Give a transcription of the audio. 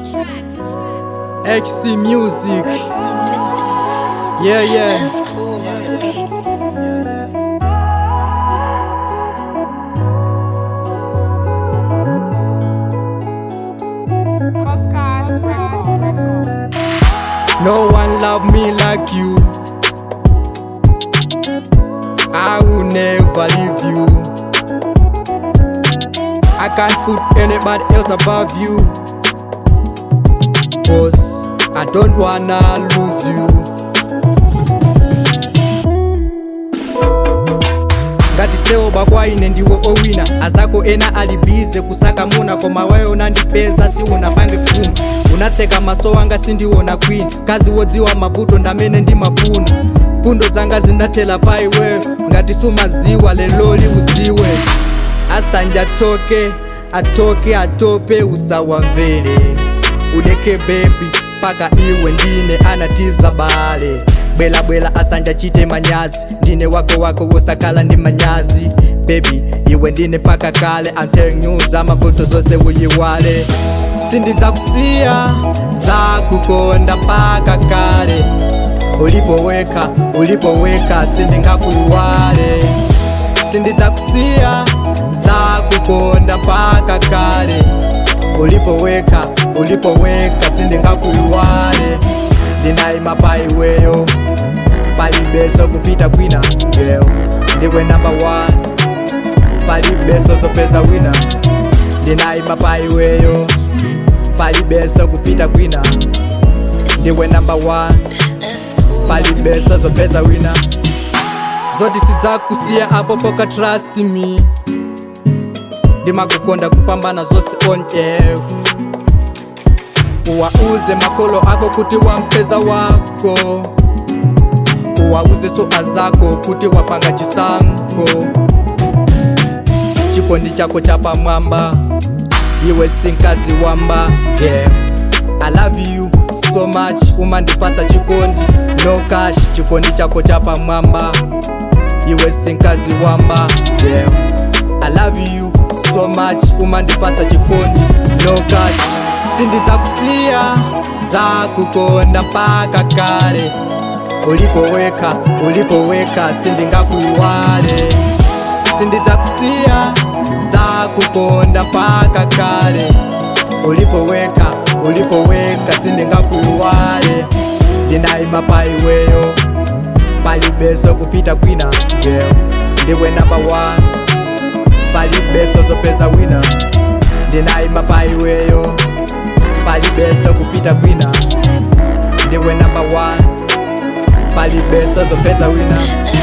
XC Music. Yeah, yeah. No one love me like you. I will never leave you. I can't put anybody else above you. Cause I don't wanna lose you. ngati seoba kwa ine ndiwo owina azako ena alibize kusaka muna koma wewe unandipeza si unapange puma unatseka maso wanga sindiona kwini kazi wodziwa mavuto ndamene ndimafuna fundo zanga zinathela pa iweyo ngati sumaziwa leloli uziwe asanja atoke atoke atope usawamvere udeke bebi paka iwe ndine anatiza bale bwelabwela asanja chite manyazi ndine wako wako wosakhala ndi manyazi bebi iwe ndine paka kale antenyuza mavuto zose uyiwale sindidzakusiya zakukonda paka kale ulipoweka ulipoweka sindingakuyiwale sindidzakusiya zakukonda paka kale ulipoweka ulipoweka sindingakuyiwale ndinayima pa iweyo palibeso kupita kwina yeyo ndiwe namba 1 palibeso zopeza wina ndinayima pa iweyo palibeso kupita kwina ndiwe namba 1 palibeso zopeza wina zoti sidzakusiya apo poka trust me ndimakukonda kupambana zose on f uwauze makolo ako kuti wampeza wako uwauze soka zako kuti wapanga chisankho chikondi chako chapamwamba iwe sinkazi wamba yeah. i love you so much umandipasa chikondi no cash chikondi chako chapamwamba iwe sinkazi wamba yeah. i love you so much umandipasa chikondi no cash sindidzakusiya zakukonda mpaka kale ulipoweka ulipoweka sindingakuyiwale sindidzakusiya zakukonda mpaka kale ulipoweka ulipoweka sindingakuyiwale ndinayima pa iweyo palibeso kupita kwina girl ndiwe namba 1 palibeso zopeza wina ndinayima pa iweyo palibeso kupita kwina ndiwe namba 1 palibeso zopeza wina